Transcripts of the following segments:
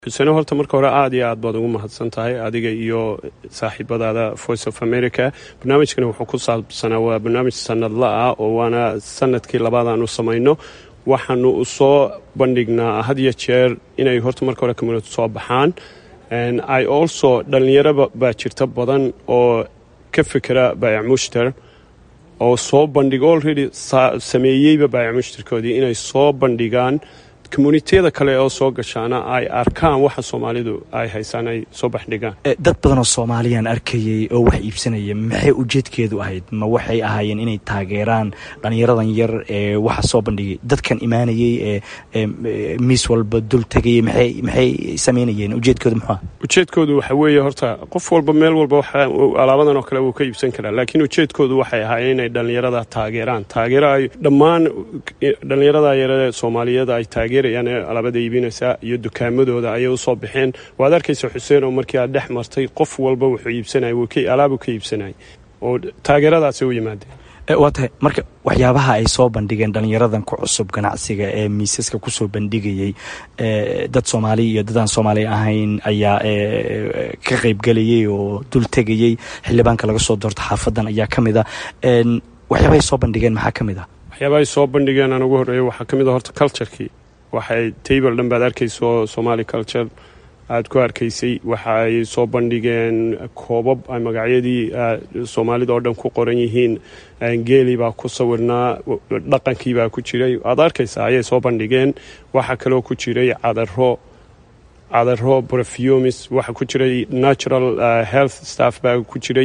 xuseno horta marka hore aada iyo aad baad ugu mahadsan tahay adiga iyo saaxiibadaada voice of america barnaamijkani wuxuu ku saabsanaa waa barnaamij sanadla ah oo waana sanadkii labaad aan u samayno waxaanu u soo bandhignaa had iyo jeer inay horta marka hore community soo baxaan i also dhallinyaro baa jirta badan oo ka fikera baayac mushtar oo soo bandhig already sameeyeyba baayac mushtarkoodii inay soo bandhigaan communitiyada kale oo soo gashaana ay arkaan waxa soomaalidu ay haysaan ay soo baxdhigaan dad badanoo soomaaliyaan arkayay oo wax iibsanaya maxay ujeedkeedu ahayd ma waxay ahaayeen inay taageeraan dhallinyaradan yar ee waxa soo bandhigay dadkan imaanayay ee miis walba dul tegayay maxay maxay samaynayeen ujeedkoodu muxuu ah ujeedkoodu waxa weeye horta qof walba meel walba waxa alaabadan oo kale wuu ka iibsan karaa laakiin ujeedkoodu waxay ahaayeen inay dhallinyarada taageeraan taageero ay dhammaan dhallinyarada yaree soomaaliyeed ay taageer alaabada iibinaysaa iyo dukaamadooda ayay usoo baxeen waad arkaysa xuseen oo markii aad dhex martay qof walba wuxuu iibsanay alaabu ka iibsanay oo taageeradaasay u yimaadeen waa tahay marka waxyaabaha ay soo bandhigeen dhallinyaradan ku cusub ganacsiga ee miisaska kusoo bandhigayey dad soomaali iyo dadaan soomaali ahayn ayaa ka qaybgelayay oo dul tegayey xildhibaanka laga soo doorto xaafadan ayaa ka mid a waxyaabahay soo bandhigeen maxaa ka mid ah waxyaabahay soo bandhigeen aan ugu horreeya waxaa ka mid a horta culturekii waxay table dhan baad arkayso somali culture aada ku arkaysay waxa ay soo bandhigeen koobab ay magacyadii soomaalida oo dhan ku qoran yihiin geeli baa ku sawirnaa dhaqankii baa ku jiray aad arkaysaa ayay soo bandhigeen waxaa kaloo ku jiray cadaro cadaro brefumis waxa ku jiray natural health staff baa ku jiray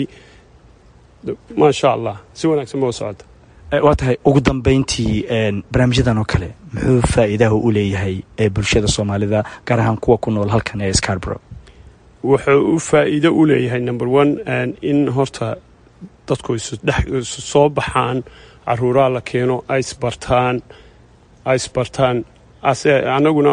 maasha allah si wanaagsan ba u socota waa tahay ugu dambeyntii barnaamijyadan oo kale muxuu faa'iidaha u leeyahay ee bulshada soomaalida gaar ahaan kuwa ku nool halkan ee scarborough wuxuu u faa'iido u leeyahay number one in horta dadku isu soo baxaan caruuraha la keeno ay isbartaan ay isbartaan anaguna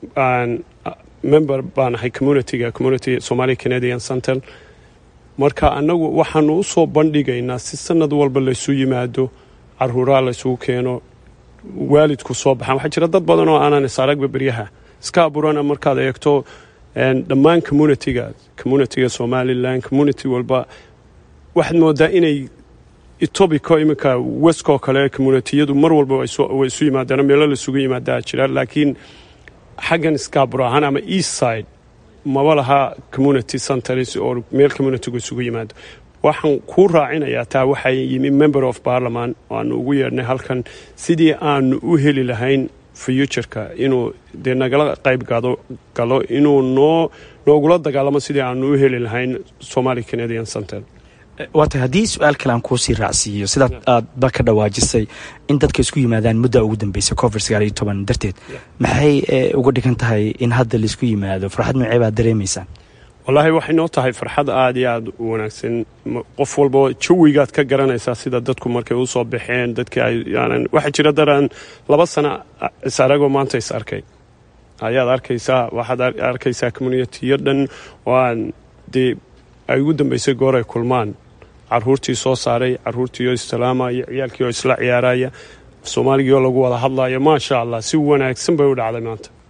member baan ahay communityga community somali canadian center marka anagu waxaanu u soo bandhigaynaa si sanad walba laysu yimaado caruuraha laysugu keeno waalidku soo baxaan waxaa jira dad badan oo aanan isaragba beryaha iska abuurana markaad eegto dhammaan communitiga communitiga somalilan community walba waxaad moodaa inay etobico iminka weskoo kale communitiyadu mar walba way isu yimaadaan meelo laisugu yimaadaa jira laakiin xaggan scarbro ahaan ama east side maba laha community centers oo meel communitigu isugu yimaado waxaan kuu raacinayaa taa waxaa yimi member of parliament aanu ugu yeedhnay halkan sidii aanu u heli lahayn futureka inuu dee nagala qayb galo inuu noo noogula dagaalamo sidii aanu u heli lahayn somali canadian center waa tahay haddii su-aal kale aan kuusii raacsiiyo sidaad aadba ka dhawaajisay in dadka isku yimaadaan muddaa ugu dambeysay covid sagaal iyo toban darteed maxay uga dhigan tahay in hadda laisku yimaado farxad noocee baad dareemaysaan wallaahi waxay noo tahay farxad aada iyo aada u wanaagsan qof walba jawigaad ka garanaysaa sida dadku markay usoo baxeen dadkii ayaanan waxaa jira daraan laba sana is aragoo maanta is arkay ayaad arkaysaa waxaad arkaysaa communitiyo dhan oo aan dee ay ugu dambeysay goor ay kulmaan caruurtii soo saaray caruurtii oo islaamaya ciyaalkii oo isla ciyaaraya soomaaligii oo lagu wada hadlayo maasha allah si wanaagsan bay u dhacday maanta